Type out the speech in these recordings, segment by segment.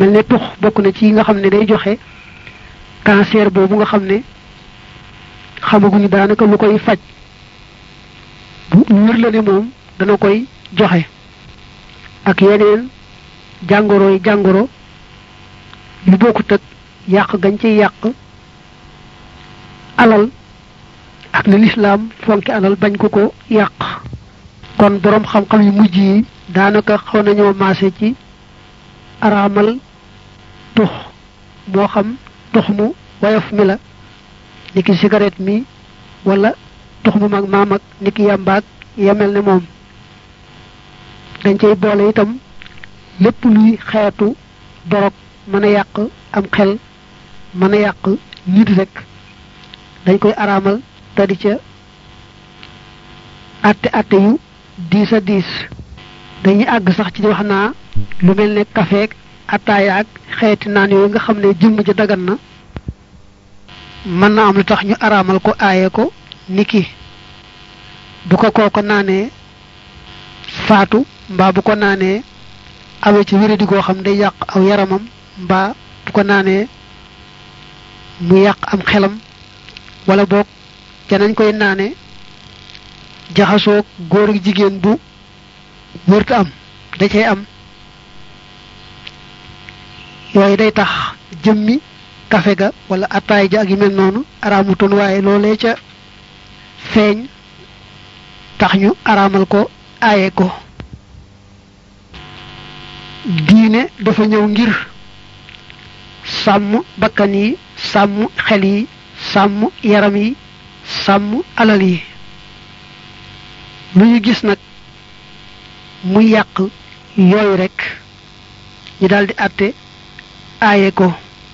mel ne tux bokk na ci yi nga xam ne day joxe cancer boobu nga xam ne xamaguñu daanaka lu koy faj bu wér la ne moom dana koy joxe ak yeneen jàngoro yi jàngoro yu bokkut ak yàq gañ ciy yàq alal ak li lislaam fonki alal bañ ko ko yàq kon boroom xam-xam yu mujj yi daanaka xaw nañoo maase ci araamal tux moo xam tux mu woyof mi la niki cigarette mi wala tux mu mag maam ak niki yàmbaag yemel ne moom dañ cay boole itam lépp luy xeetu dorog mën a yàq am xel mën a yàq nit rek dañ koy araamal te di ca atte atte yu diis a diis dañuy àgg sax ci wax naa lu mel ne kafeek ataaya ak xeeti naan yooyu nga xam ne jëmm ja dagan na mën na am lu tax ñu araamal ko aaye ko niki bu ko kooko naanee faatu mbaa bu ko naanee awee ci wéradi goo xam day yàq aw yaramam mbaa bu ko naanee mu yàq am xelam wala boog ca nañ koy naane jaxasoog góor ak jigéen bu wërta am da cay am yooyu day tax jëmmi kafe ga wala attaay ja ak yu mel noonu araamutoon waaye loolee ca feeñ tax ñu araamal ko aaye ko diine dafa ñëw ngir sàmm bakkan yi sàmm xel yi sàmm yaram yi sàmm alal yi lu ñu gis nag muy yàq yooyu rekk ñu daldi àtte aaye ko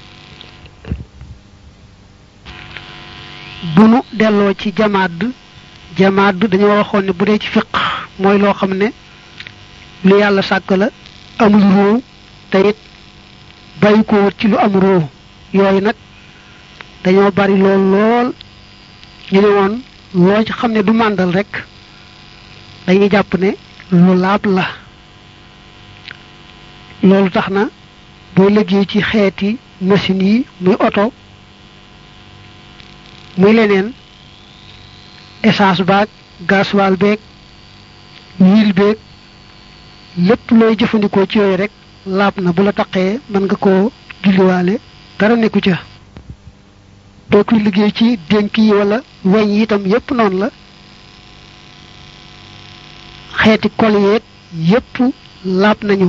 bu nu delloo ci jamaad jamaad dañu waxoon ne bu dee ci fiq mooy loo xam ne lu yàlla sàkk la amul ruu te it bàyyi ko wut ci lu am ruu yooyu nag dañoo bari lool lool ñu ne woon loo ci xam ne du màndal rek dañuy jàpp ne lu laab la loolu tax na boo liggéey ci xeeti machine yi muy oto muy leneen essence baag gasoil beeg huile beeg lépp looy jëfandikoo ci yooyu rek laab na bu la taqee mën nga koo julliwaale dara nekku ca doo koy liggéey ci dénk yi wala weñ yi itam yépp noonu la xeeti kol yeeg yépp laab nañu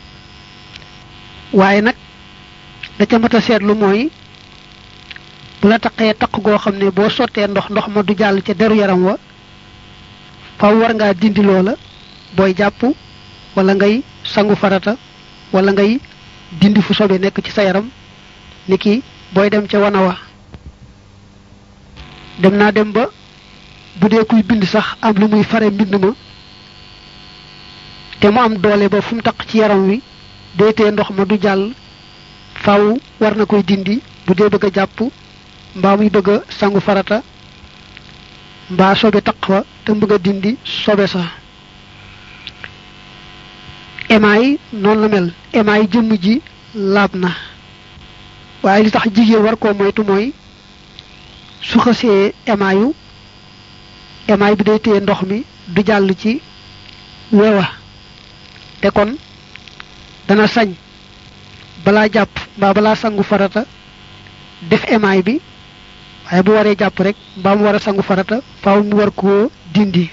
waaye nag da ca mat a seetlu mooy bu la taqee taq goo xam ne boo sottee ndox ndox ma du jàll ca deru yaram wa faw war ngaa dindi loola booy jàpp wala ngay sangu farata wala ngay dindi fu sobe nekk ci sa yaram niki booy dem ca wana wa dem naa dem ba bu dee kuy bind sax am lu muy fare mbind ma te mu am doole ba fu mu taq ci yaram wi deetee ndox ma du jàll faw war na koy dindi bu dee bëgg a jàpp mbaa muy bëgg a sangu farata mbaa sobe taq fa te bëgg a dindi sobe sa emaay noonu la mel emaay jëmm ji laab na waaye li tax jigéen war koo moytu mooy su xësee emaayu emaay bi day téye ndox mi du jàll ci wewa te kon dana sañ balaa jàpp mbaa balaa sangu farata def emaay bi waaye bu waree jàpp rek mbaa mu war a sangu farata faaw mu war koo dindi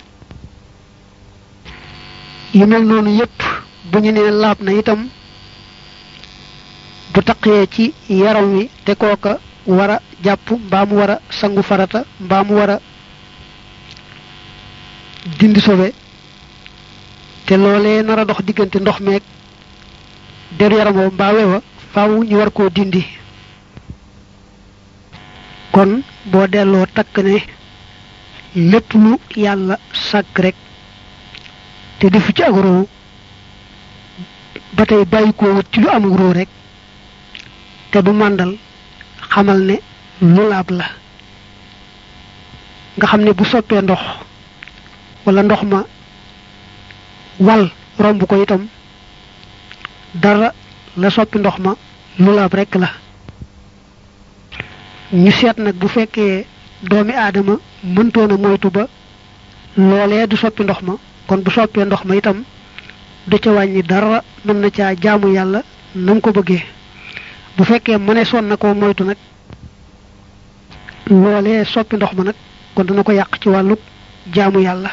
yu mel noonu yépp bu ñu nee laab na itam bu taqee ci yaram wi te kooka war a jàpp mbaa mu war a sangu farata mbaa mu war a dindi sobe te loolee nar a dox diggante ndox meeg deru yaram wa mbaa wewa faaw ñu war koo dindi kon boo delloo takk ne lépp lu yàlla sàkk rek te defu ci ak roo ba tey bàyyi koo wut ci lu am roo rek te du màndal xamal ne lu laab la nga xam ne bu soppee ndox wala ndox ma wal romb ko itam dara la soppi ndox ma lu laab rekk la ñu seet nag bu fekkee doomi aadama mëntoon a moytu ba loolee du soppi ndox ma kon bu soppee ndox ma itam du ca wàññi dara mën na caa jaamu yàlla nam ko bëggee bu fekkee mëne son na koo moytu nag loolee soppi ndox ma nag kon dana ko yàq ci wàllu jaamu yàlla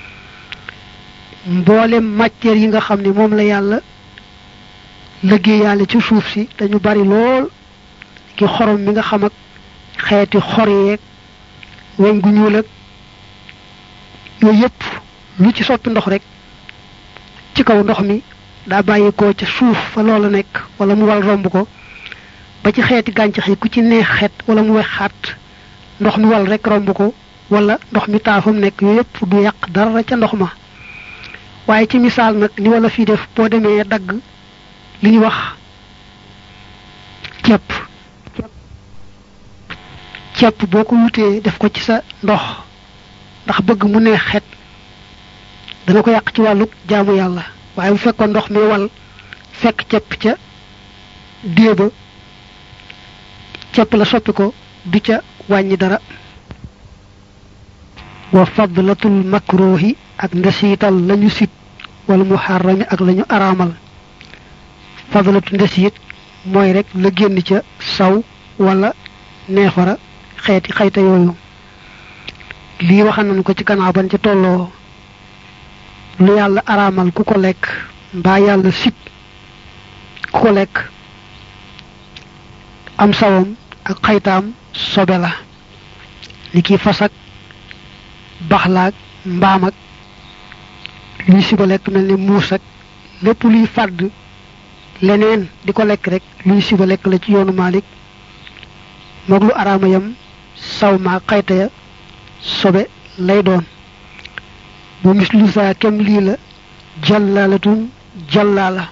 mboolem matière yi nga xam ne moom la yàlla liggéey yàlla ci suuf si dañu bari lool ki xorom mi nga xam ak xeeti xor yeeg weñ gu ñuul ak yooyu yëpp lu ci soppi ndox rek ci kaw ndox mi daa bàyyi ko ca suuf fa loola nekk wala mu wal romb ko ba ci xeeti gàncax yi ku ci neex xeet wala mu wex xaat ndox mi wal rek romb ko wala ndox mi taafam nekk yooyu yëpp du yàq dara ca ndox ma waaye ci misaal nag ni wala fii def boo demee dagg li ñuy wax ceeb ceeb boo ko wutee def ko ci sa ndox ndax bëgg mu neex xet dana ko yàq ci wàllu jaamu yàlla waaye bu fekkoon ndox mi wal fekk ceeb ca déeba ceeb la soppi ko du ca wàññi dara wa fadlatul makruhi ak ndesiital lañu sit wala muharrami ak lañu araamal fadlatu ndesiit mooy rek la génn ca saw wala neefara xeeti xayta yooyu lii waxan nañu ko ci gannaaw ban ca tolloo lu yàlla araamal ku ko lekk mbaa yàlla sib ku ko lekk am sawam ak xaytaam sobe la ni ki fas ak baxlaak mbaam ak luy siba lekk mel ni muus ak lépp luy fàdd leneen di ko lekk rek luy siba lekk la ci yoonu Maalik moog lu araama yam saw maa xayta ya sobe lay doon bu mislu saa kem lii la jallaalatun jallaala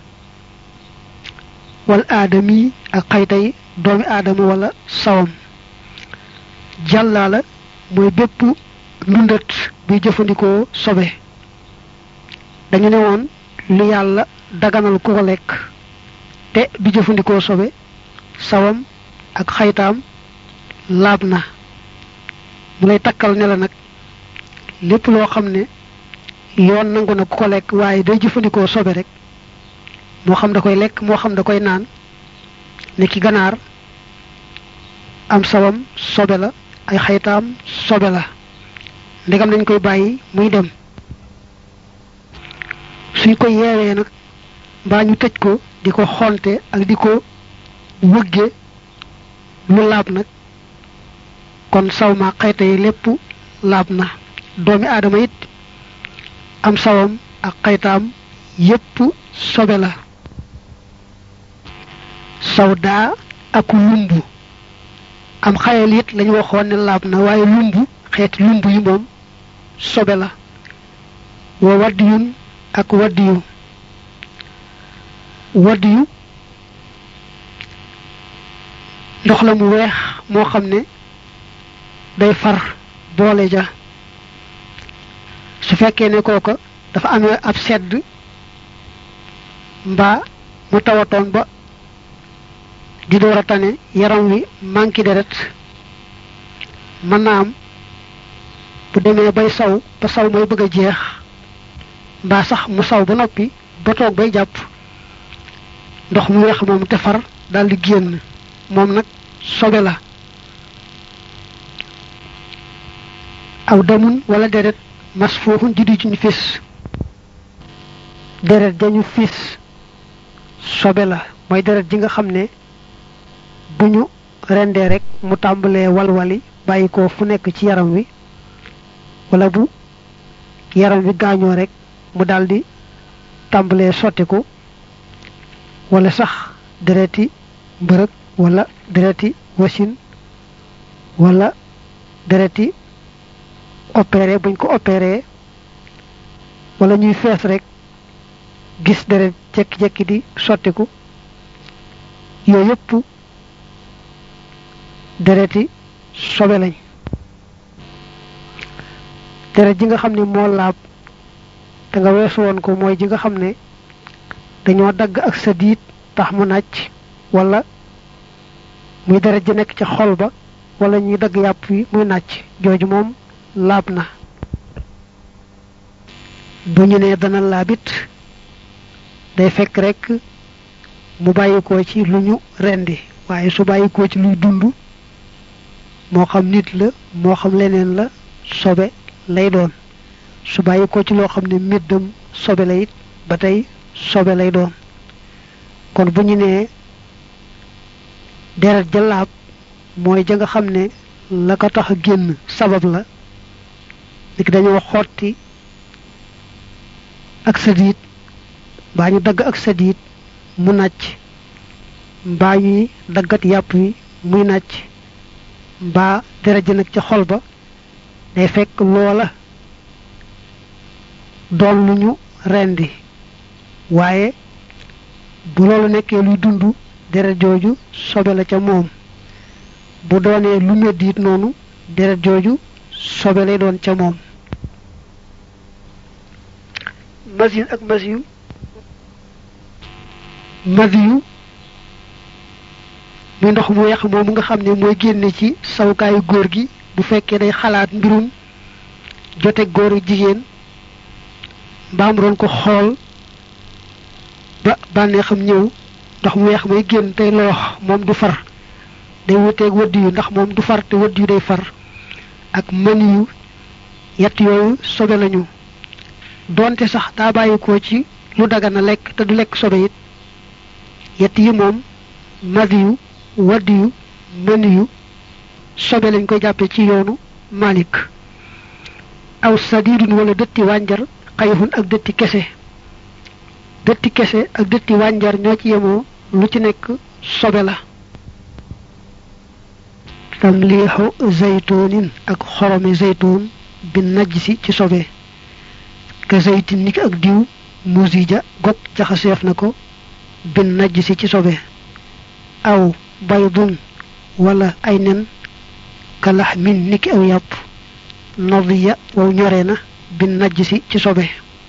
wal aadami ak xaytay doomi aadama wala sawam jallaala mooy bépp ndundat buy jëfandikoo sobe dañu ne woon lu yàlla daganal ku ko lekk te bi jëfandikoo sobe sawam ak xaytaam laab na mu lay takkal ne la nag lépp loo xam ne yoon nangu na ku ko lekk waaye day jëfandikoo sobe rek moo xam da koy lekk moo xam da koy naan ne ki ganaar am sawam sobe la ay xaytaam sobe la ndegam dañ koy bàyyi muy dem suñ ko yeewee nag mbaa ñu tëj ko di ko xonte ak di ko wëgge lu laab nag kon saw ma xayta yi lépp laab na doomi aadama it am sawam ak xaytaam yépp sobe la saw daa ak lumbu am xayal it lañu waxoon ne laab na waaye lumbu xeeti lumbu yi moom sobe la wa waddiyun ak waddiyu waddiyu ndox la mu weex moo xam ne day far boole ja su fekkee ne kooka dafa amee ab sedd mbaa mu tawatoon ba di door a tane yaram wi manqué deret mën naa am bu demee bay saw ba saw may bëgg a jeex mbaa sax mu saw ba noppi ba toog bay jàpp ndox mu weex moom te far daal di génn moom nag sobe la aw damun wala deret mas foofu juddi ci ñu fis deret dañu fis sobe la mooy deret ji nga xam ne bu ñu rendee rek mu tàmbalee walwali bàyyi ko fu nekk ci yaram wi wala bu yaram wi gaañoo rek mu daldi tàmbalee sottiku wala sax dereti mbërëg wala dereti wasin wala dereti opéré buñ ko opéré wala ñuy fees rek gis deret jekki-jekki di sottiku yooyu yëpp dereti sobe lañ deret ji nga xam ne moo laab te nga weesu woon ko mooy ji nga xam ne dañoo dagg ak sa diit tax mu nàcc wala muy deret ji nekk ca xol ba wala ñuy dagg yàpp wi muy nàcc jooju moom laab na bu ñu nee dana laabit day fekk rek mu bàyyikoo ci lu ñu rendi waaye su bàyyikoo ci luy dund moo xam nit la moo xam leneen la sobe lay doon su bàyyikoo ci loo xam ne méddam sobe la it ba tey sobe lay doon kon bu ñu nee deret ja laab mooy ja nga xam ne la ko tax a génn sabab la niki dañoo xotti ak sadiit mbaa ñu dagg ak sadiit mu nàcc mbaa ñuy daggat yàpp wi muy nàcc mbaa deret ji nag ca xol ba day fekk loola doon lu ñu rendi waaye bu loolu nekkee luy dund deret jooju sobe la ca moom bu doonee lu medd it noonu deret jooju sobe lay doon ca moom masin ak masiyu masiyu muy ndox mu weex moomu nga xam ne mooy génne ci sawukaayu góor gi bu fekkee day xalaat mbirum jote góor ak jigéen mbaam doon ko xool ba bànnee xam ñëw ndox mu weex may génn tey loox moom du far day wuteeg wëdd yu ndax moom du far te wëdd yu day far ak mën yu yett yooyu sobe lañu doonte sax daa bàyyikoo ci lu dagana lekk te du lekk sobe it yett yi moom madi yu wadd yu mën yu sobe lañ koy jàppe ci yoonu malik aw sadidun wala dëtti wànjar xayixun ak dëtti kese dëtti kese ak dëtti wànjar ñoo ci yemoo lu ci nekk sobe la tamliixu zaytunin ak xoromi zaytun bi najsi ci sobe ka zaytin niki ak diw musija gog jaxaseef na ko bi najsi ci sobe aw baydun wala ay nen ka lax min niki aw yàpp nadiya waw ñore na bi najsi ci sobe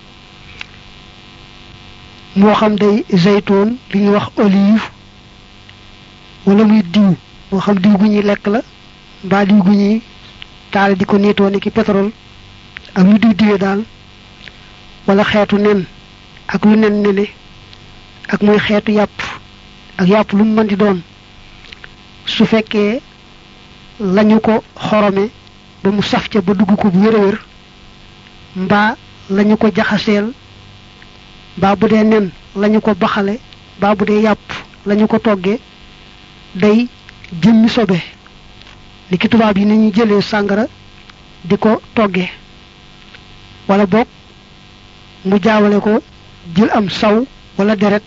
moo xam day zaytun li ñuy wax olive wala muy diw moo xam diw gu ñuy lekk la mbaa diw gu ñuy taal di ko niitoo ni ki pétrole ak lu diw diwee daal wala xeetu nen ak lu nen nene ak muy xeetu yàpp ak yàpp lu mu mën di doon su fekkee lañu ko xorome ba mu saf ca ba dugg ko bu wér a wér mbaa lañu ko jaxaseel mbaa bu dee nen lañu ko baxale mbaa bu dee yàpp lañu ko toggee day jëmmi sobe li ki tubaab yi ni ñuy jëlee sàngara di ko toggee wala boog mu jaawale ko jël am saw wala deret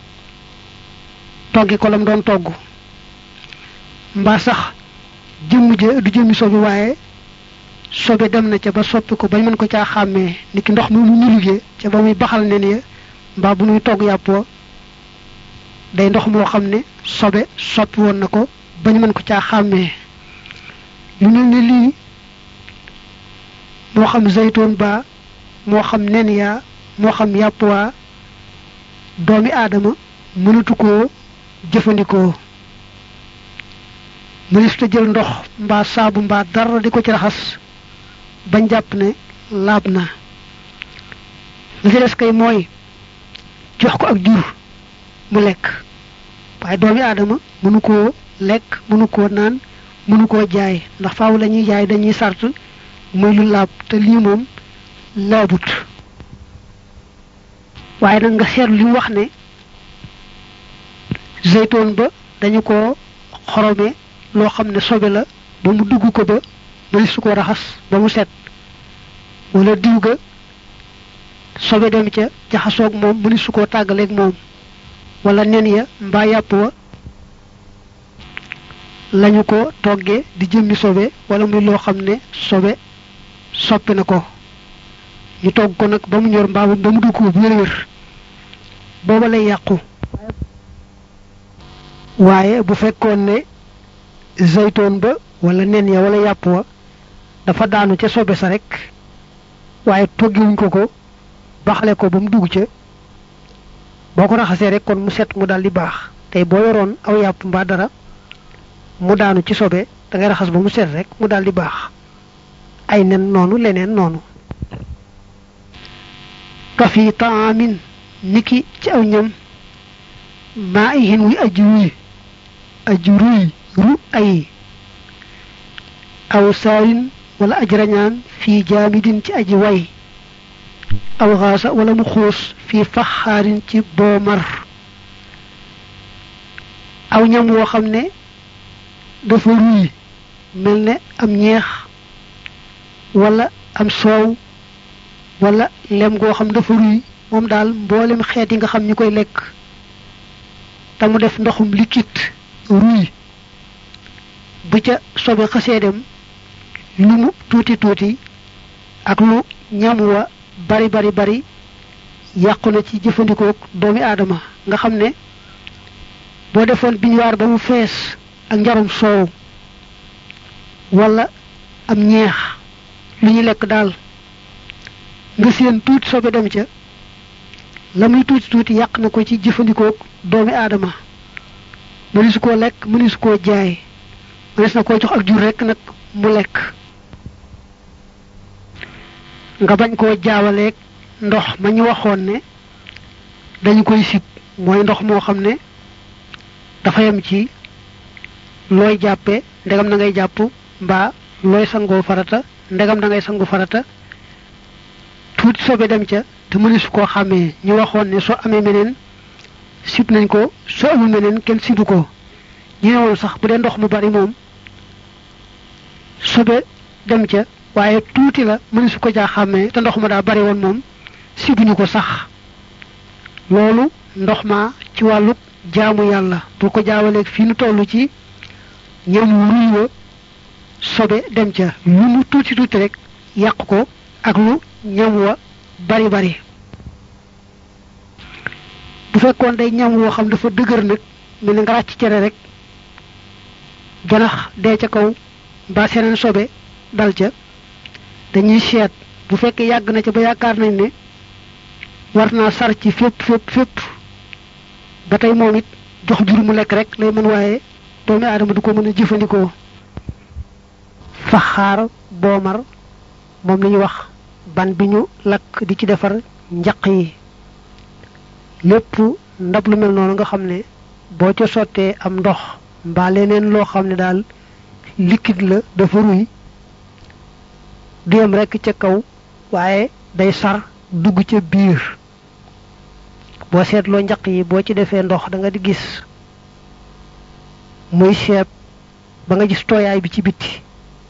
togge ko lam doon togg mbaa sax jëmm je du jëmmi sobe waaye sobe dem na ca ba soppi ko bañ mën ko caa xàmmee ni ki ndox mi mu ñu liggéey ca ba muy baxal nen ya mbaa bu muy togg yàpp wa day ndox moo xam ne sobe soppi woon na ko bañ mën ko caa xàmmee lu mel ni lii moo xam zaytoon ba moo xam nen yaa moo xam yàpp waa doomi aadama mënatu koo jëfandikoo mënees ta jël ndox mbaa saabu mbaa dara di ko ci raxas bañ jàpp ne laab na li ci des kay mooy jox ko ak jur mu lekk waaye doomi aadama mënu koo lekk mënu koo naan mënu koo jaay ndax faaw la ñuy jaay dañuy sart muy lu laab te lii moom laabut waaye nag nga seetlu li mu wax ne zeytoon ba dañu ko xorome loo xam ne sobe la ba mu dugg ko ba mëni su ko raxas ba mu set wala diw ga sobe dem ca jaxasoog moom mëni su koo tàggaleeg moom wala nen ya mbaa yàpp wa lañu ko toggee di jëmmi sobe wala muy loo xam ne sobe soppi na ko ñu togg ko nag ba mu ñor mbaa ba mu dugg ko bu wér-wér booba lay yàqu waaye bu fekkoon ne zaytoon ba wala nen ya wala yàpp wa dafa daanu ca sobe sa rek waaye toggiwuñ ko ko baxale ko ba mu dugg ca boo ko raxasee rek kon mu set mu daal di baax tey boo yoroon aw yàpp mbaa dara mu daanu ci sobe da ngay raxas ba mu set rek mu daal di baax ay nen noonu leneen noonu kafi taamin niki ci aw ñam maa i hin wi aju ruy aju ruy ru ay aw saarin wala aj rañaan fii jaamidin ci aji way aw xaasa wala mu xuus fii faxaarin ci boomar aw ñam woo xam ne dafa ruy mel ne am ñeex wala am soow wala lem goo xam dafa ruy moom daal mboolem xeet yi nga xam ñi koy lekk te mu def ndoxum liquide ruy bu ca sobe xasee dem lu mu tuuti tuuti ak lu ñam wa bari bari bari yàqu na ci jëfandikoo doomi aadama nga xam ne boo defoon biñuwaar ba mu fees ak njarum soow wala am ñeex lu ñu lekk daal nga seen tuuti sobe dem ca la muy tuuti tuuti yàq na ko ci jëfandikoo doomi aadama mënees koo lekk mënees koo jaay mënees na koo jox ak jur rekk nag mu lekk nga bañ koo jaawaleeg ndox ma ñu waxoon ne dañu koy sib mooy ndox moo xam ne dafa yem ci looy jàppe ndegam na ngay jàpp mbaa looy sangoo farata ndegam da ngay sangu farata tuuti sobe dem ca te mënees koo xàmmee ñu waxoon ne soo amee meneen sib nañ ko soo amul meneen kenn sibu ko ñu ne woon sax bu dee ndox mu bari moom sobe dem ca waaye tuuti la mëni su ko jaa xàmmee te ndox ma daa bari woon moom sibuñu ko sax loolu ndox ma ci wàllu jaamu yàlla bu ko jaawaleeg fii nu toll ci ñam wu ruy wa sobe dem ca lu mu tuuti tuuti rek yàq ko ak lu ñam wa bari bari bu fekkoon day ñam woo xam dafa dëgër nag mel ni nga ràcc cere rek janax dee ca kaw mbaa seneen sobe dal ca dañuy seet bu fekkee yàgg na ca ba yaakaar nañ ne war naa sar ci fépp fépp fépp ba tey moom it jox jur mu lekk rek lay mën waaye doomi aadama du ko mën a jëfandikoo faxaar boomar moom la ñuy wax ban bi ñu lakk di ci defar njaq yi lépp ndab lu mel noonu nga xam ne boo ca sottee am ndox mbaa leneen loo xam ne daal liquide la dafa ruy du yem rekk ca kaw waaye day sar dugg ca biir boo seetloo njaq yi boo ci defee ndox da nga di gis muy seet ba nga gis tooyaay bi ci bitti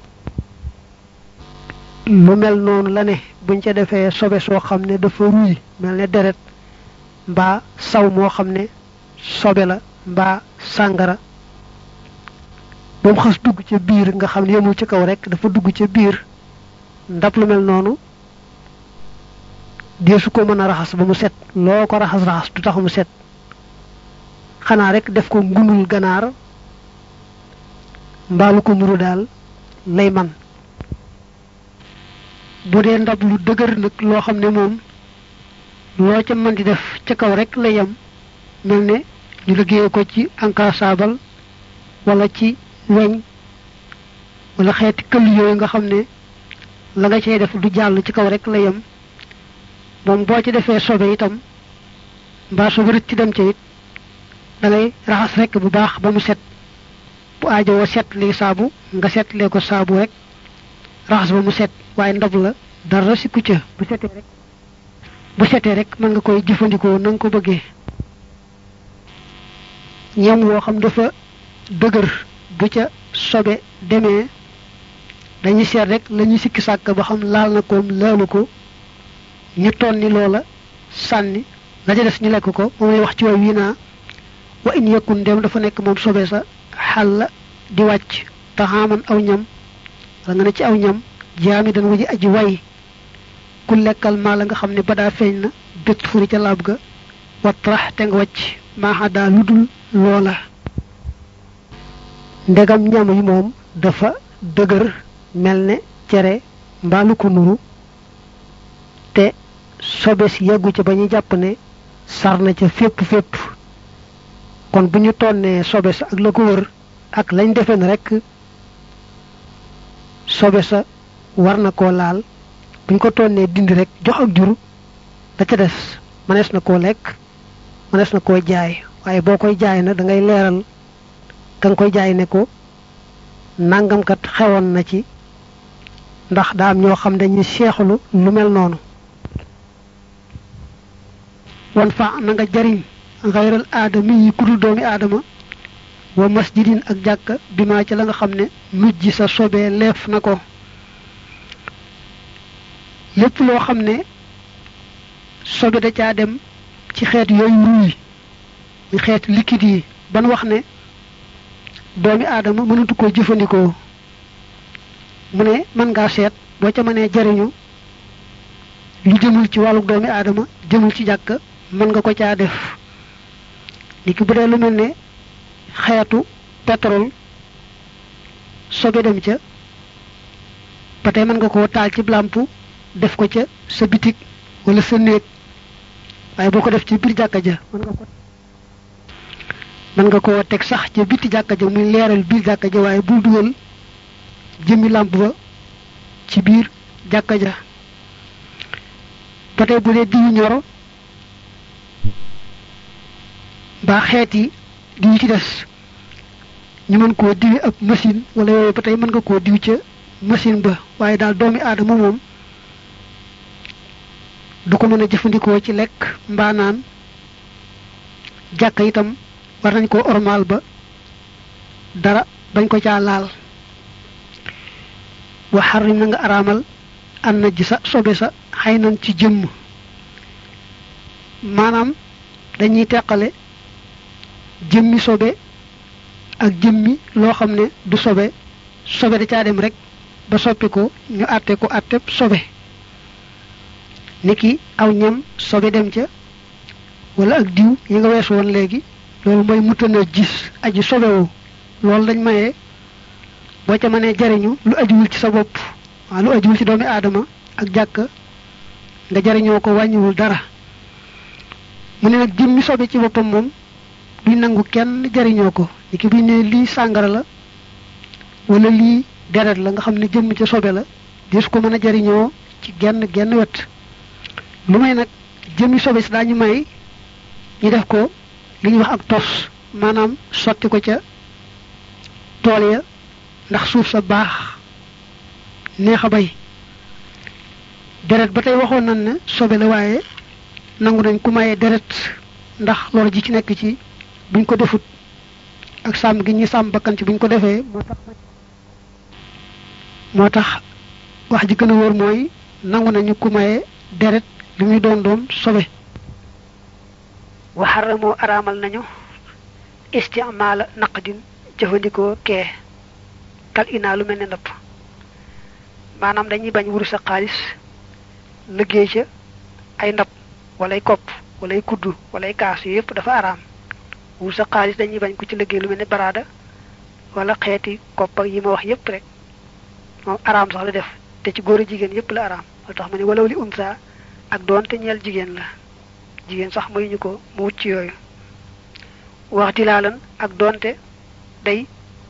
lu mel noonu la ne buñ ca defee sobe soo xam ne dafa ruy mel ne deret mbaa saw moo xam ne sobe la mbaa sàngara ba mu xas dugg ca biir nga xam ne yemul ci kaw rek dafa dugg ca biir ndab lu mel noonu deesu ko mën a raxas ba mu set loo ko raxas raxas du tax mu set xanaa rek def ko ngunul ganaar mbaalu ko nuru daal lay man bu dee ndab lu dëgër nag loo xam ne moom loo ca mën di def ca kaw rek la yem mel ne ñu liggéeye ko ci encassable wala ci weñ wala xeeti këll yooyu nga xam ne la nga cey def du jàll ci kaw rek la yem moom boo ci defee sobe itam mbaa sobe rëcc ci dem ca it da ngay raxas rek bu baax ba mu set bu aajowoo set li saabu nga setlee ko saabu rek raxas ba mu set waaye ndab la dara sikku ca bu setee rek bu setee rek mën nga koy jëfandikoo na nga ko bëggee ñam woo xam dafa dëgër bu ca sobe demee dañuy seet rek la ñuy sikki sàkk ba xam laal na koom laalu ko ñu tonni loola sànni la ca des ñu lekk ko moom lay wax ci way wii naa wa in yakun dem dafa nekk moom sobe sa xal la di wàcc taxaaman aw ñam la nga ne ci aw ñam jaami dan waji aji way ku lekkal maa la nga xam ne badaa feeñ na bét furi ca laab ga watrax te nga wàcc maaxadaa lu dul loola ndegam ñam yi moom dafa dëgër mel ne cere mbaalu ko nuru te sobe si yàggu ca ba ñu jàpp ne sar na ca fépp fépp kon bu ñu tonnee sobe sa ak la ko wër ak lañ defe ne rek sobe sa war na koo laal buñ ko tonnee dindi rek jox ak jur da ca des mënees na koo lekk mënees na koo jaay waaye boo koy jaay na da ngay leeral ka nga koy jaay ne ko nangamkat xewoon na ci ndax daa am ñoo xam dañuy seexlu lu mel noonu wan fa na nga jariñ xayral aadami yi kudul doomi aadama wa masjidin ak jàkka bi maa ci la nga xam ne mujj sa sobee leef na ko lépp loo xam ne sobe da caa dem ci xeet yooyu ruuy ñu xeet liquide yi ban wax ne doomi aadama mënatu koo jëfandikoo mu ne mën ngaa seet boo ca mënee jariñu lu jëmul ci wàllu doomi aadama jëmul ci jàkk mën nga ko caa def ni ki bu dee lu mel ne xeetu pétrole sobe dem ca ba tey mën nga koo taal ci làmp def ko ca sa bitig wala sa néeg waaye boo ko def ci biir jàkka ja mën nga ko mën nga koo teg sax ca biti jàkka ja muy leeral biir jàkka ja waaye bul dugal jëmmi làmp ba ci biir jàkka ja ba tey bu dee diwu ñoro mbaa xeet yi diw ci des ñu mën koo diwi ab machine wala yooyu ba tey mën nga koo diw ca machine ba waaye daal doomi aadama moom du ko mën a jëfandikoo ci lekk mbaa naan jàkka itam war nañ koo ormaal ba dara bañ ko caa laal wa xarrim na nga araamal an na ji sa sobe sa xëy nañ ci jëmm maanaam dañuy teqale jëmmi sobe ak jëmmi loo xam ne du sobe sobe da caa dem rek ba soppi ko ñu àtte ko àtte sobe niki aw ñam sobe dem ca wala ak diw yi nga weesu woon léegi loolu mooy mutana gis aji sobewu loolu dañ mayee boo ca mënee jariñu lu ajuwul ci sa bopp waaw lu ajuwul ci doomi aadama ak jàkk nga jariñoo ko wàññiwul dara mu ne nag jëmmi sobe ci boppam moom duñ nangu kenn jariñoo ko ni ki buñ ne lii sàngara la wala lii deret la nga xam ne jëmm ca sobe la des ko mën a jariñoo ci genn genn wet lu may nag jëmmi sobe si daañu may ñu def ko li ñuy wax ak tos maanaam sotti ko ca tool ya ndax suuf sa baax neex a bay deret ba tey waxoon nañ ne sobe la waaye nangu nañ ku mayee deret ndax loolu ji ci nekk ci buñ ko defut ak sàmm gi ñuy sàmm bakkan ci buñ ko defee moo tax moo tax wax ji gën a wóor mooy nangu nañu ku mayee deret li muy doon doon sobe waxaramoo araamal nañu istimaala naqdin jëfandikoo kee kal inaa lu mel ne ndëpp maanaam dañuy bañ wuru sa xaalis liggéey ca ay ndab walay kopp walay kuddu walay kaas yu yëpp dafa araam wuru sa xaalis dañuy bañ ku ci liggéey lu mel ne baraada wala xeeti kopp ak yi ma wax yëpp rek moom araam sax la def te ci góor a jigéen yëpp la araam moo tax ma ne walaw li unsa ak doonte ñeel jigéen la jigéen sax mayuñu ko mu wut ci yooyu wax dilaalan ak doonte day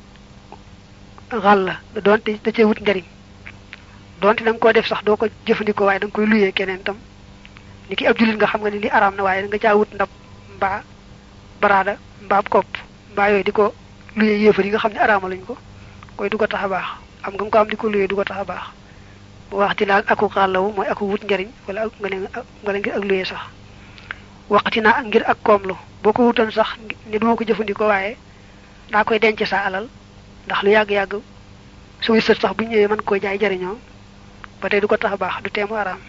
xàll la doonte da cee wut njariñ doonte da nga koo def sax doo ko jëfandikoo waaye da nga koy luyee keneen tam ni ki ab jullit nga xam nga ni li araam na waaye da nga caa wut ndab mbaa baraada mbaa kopp mbaa yooyu di ko luyee yéefar yi nga xam ne araama lañ ko koy du ko tax a baax am nga ko am di ko luyee du ko tax a baax bu wax dilaal aku xàllawu mooy aku wut njariñ wala ak nga ne nga ne ngir ak luyee sax waqti naa ngir ak koomlu boo ko wutoon sax ni duma ko jëfandikoo waaye daa koy denc sa alal ndax lu yàgg-yàgg suy sët sax bu ñëwee mën koo jaay jariñoo ba tey du ko tax a baax du teemu araam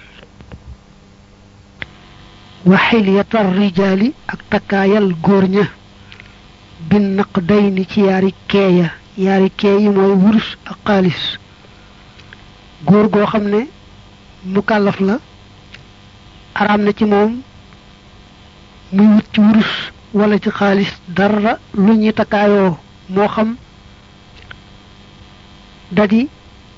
waxil yatar rijaali ak takkaayal góor ña bin naq day ni ci yaari keeya yaari kee yi mooy wurus ak xaalis góor goo xam ne mu kàllaf la araam na ci moom muy wut ci wurus wala ci xaalis dara lu ñuy takkaayoo moo xam dadi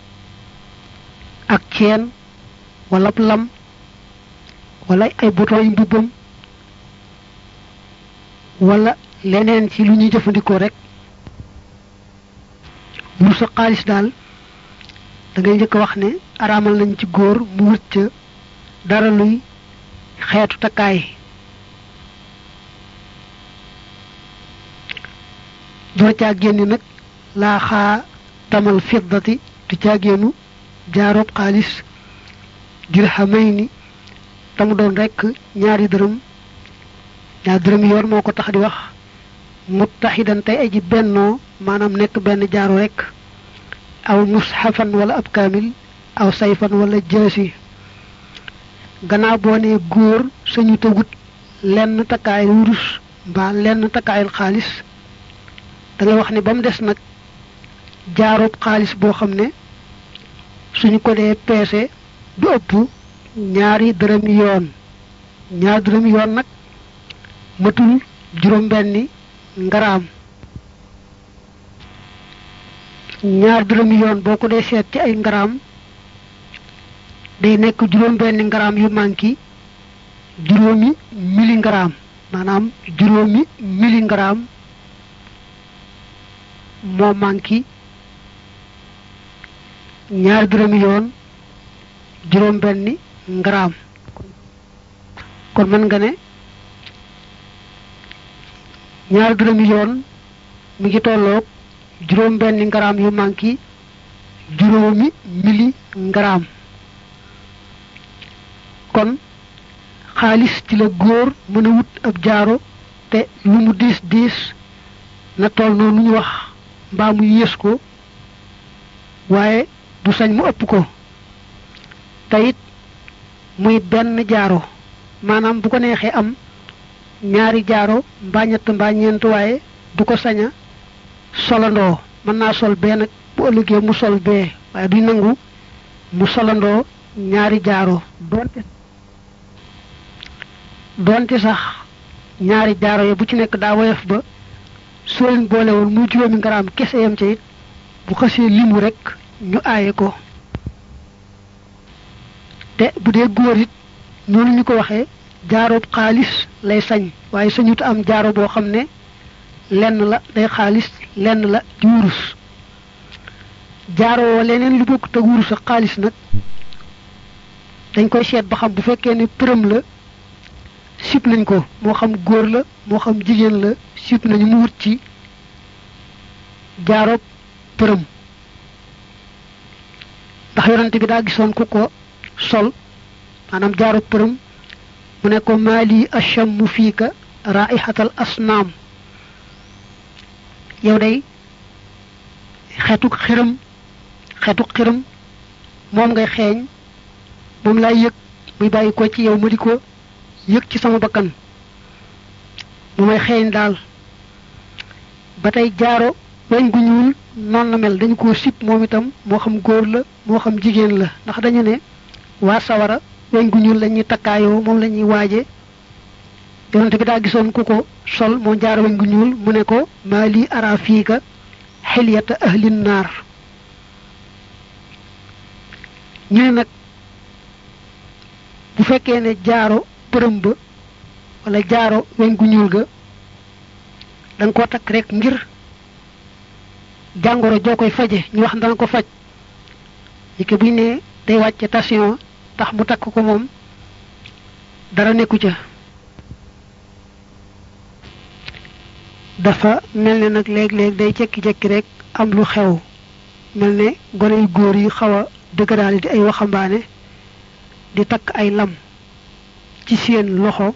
ak ceen wala lam wala ay bouton yu mbubbam wala leneen ci lu ñuy jëfandikoo rek mu sa xaalis daal da ngay njëkk a wax ne araamal nañ ci góor mu wut ca dara luy xeetu takkaay doo caa génn nag laa xaa tamal fiddati du caa génnu jaaroob xaalis dirhamayni tamu doon rekk ñaari dërëm ñaari dërëm yoon moo ko tax di wax muttaxidan tey aji bennoo maanaam nekk benn jaaro rekk aw mushafan wala ab kaamil aw sayfan wala jësi gannaaw boo ne góor sañu te wut lenn takkaayal wurus mbaa lenn takkaayal xaalis da nga wax ne ba mu des nag jaaroob xaalis boo xam ne suñu ko dee peese du ëpp ñaari dërëm yoon ñaari dërëm yoon nag matul juróom benni ngaraam ñaar dërëm yoon boo ko dee seet ci ay ngaraam day nekk juróom benni ngaraam yu manki juróomi mili ngaraam maanaam juróomi mili ngaraam moo manki ñaar dërëm yoon juróom benni ngaraam kon mën nga ne ñaar dërëm yoon mi ngi tolloog juróom benni ngaraam yu manki juróomi mili ngaraam kon xaalis ci la góor mën a wut ab jaaro te lu mu diis diis na toll noonu ñu wax mbaa mu yées ko waaye du sañ mu ëpp ko te it muy benn jaaro maanaam bu ko neexee am ñaari jaaro mbaa ñett mbaa ñeent waaye du ko sañ a solandoo mën naa sol bee nag bu ëllëgee mu sol bee waaye duñ nangu mu solandoo ñaari jaaro doonte doonte sax ñaari jaaro ya bu ci nekk daa woyof ba soo leen boole woon muy juróomi ngaraam kese yam ca it bu xasee limu rek ñu aaye ko te bu dee góor it noonu ñu ko waxee jaaroob xaalis lay sañ waaye sañut am jaaro boo xam ne lenn la day xaalis lenn la di wurus jaaroo leneen lu bokk te wurus ak xaalis nag dañ koy seet ba xam bu fekkee ne përëm la sib nañ ko moo xam góor la moo xam jigéen la sib nañu mu wut ci jaaroob përëm ndax yonante bi daa gisoon ku ko sol maanaam jaaroob përëm mu ne ko maali ashammu fiika raihatal asnaam yow day xeetuk xiram xeetuk xiram moom ngay xeeñ moom laay yëg muy bàyyi ko ci yow ma di ko yëg ci sama bakkan mu may xeeñ daal ba tey jaaro weñ gu ñuul noonu la mel dañu ko sib moom itam moo xam góor la moo xam jigéen la ndax dañu ne waa sawara weñ gu ñuul la ñuy takkaayoo moom la ñuy waaje yonente bi daa gisoon ku ko sol moo jaaro weñ gu ñuul mu ne ko maa lii ara fiika xilyata ahlin naar ñu ne nag bu fekkee ne jaaro përëm ba wala jaaro weñ gu ñuul ga da nga koo takk rek ngir jàngoro joo koy faje ñu wax dana ko faj yi ke buñ ne day wàcce tension tax mu takk ko moom dara nekku ca dafa mel ne nag léeg-léeg day jekki-jekki rek am lu xew mel ne gone yu góor yi xaw a dëgëraale di ay waxambaane di takk ay lam ci seen loxo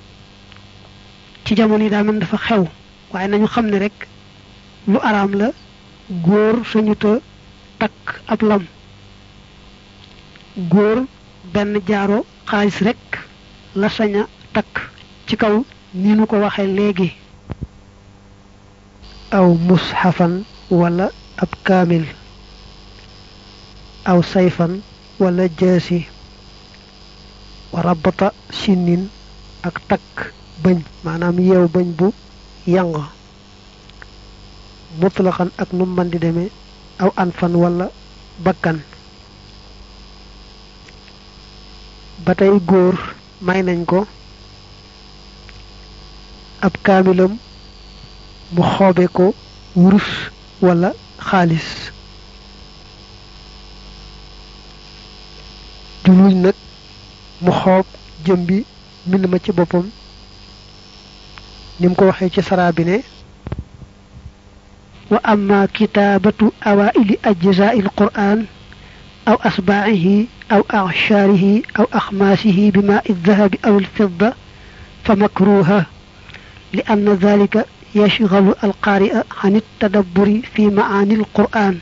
ci jamono yi daa mel dafa xew waaye nañu xam ne rek lu araam la góor sañu ta takk ab lam góor benn jaaro xaalis rek la sañ a takk ci kaw ni nu ko waxee léegi aw mushafan wala ab kaamil aw sayfan wala jaasi wa rabata sinnin ak takk bëñ maanaam yeew bëñ bu yang mutlaqan ak nu man di demee aw anfan wala bakkan ba tey góor may nañ ko ab kaamilam mu xoobe ko wurus wala xaalis juluñ nag mu xoob jëm bi mbind ma ci boppam ni mu ko waxee ci saraa bi ne wa amma kitaabatu awaili ajzaa il qur'an aw asbaa'ihi aw acshaarihi aw axmaasihi bi maa dahabi aw alfidda fa makruha li anna dalika yashgalu alqaari'a an ittadabburi fi maani alqur'an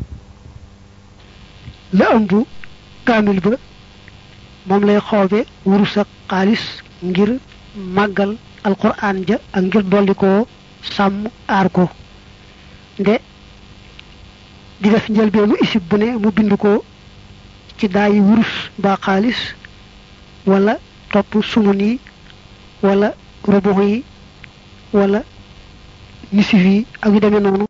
la ëmb kaamil ba moom lay xoobe wurus ak xaalis ngir màggal alqur'an ja ak ngir dolli koo sàmm aar ko nde di def njëlbeenu isib bu ne mu bind ko ci daayi wurus mbaa xaalis wala topp sumun yi wala rubuux yi wala nisif yi ak yu demee noonu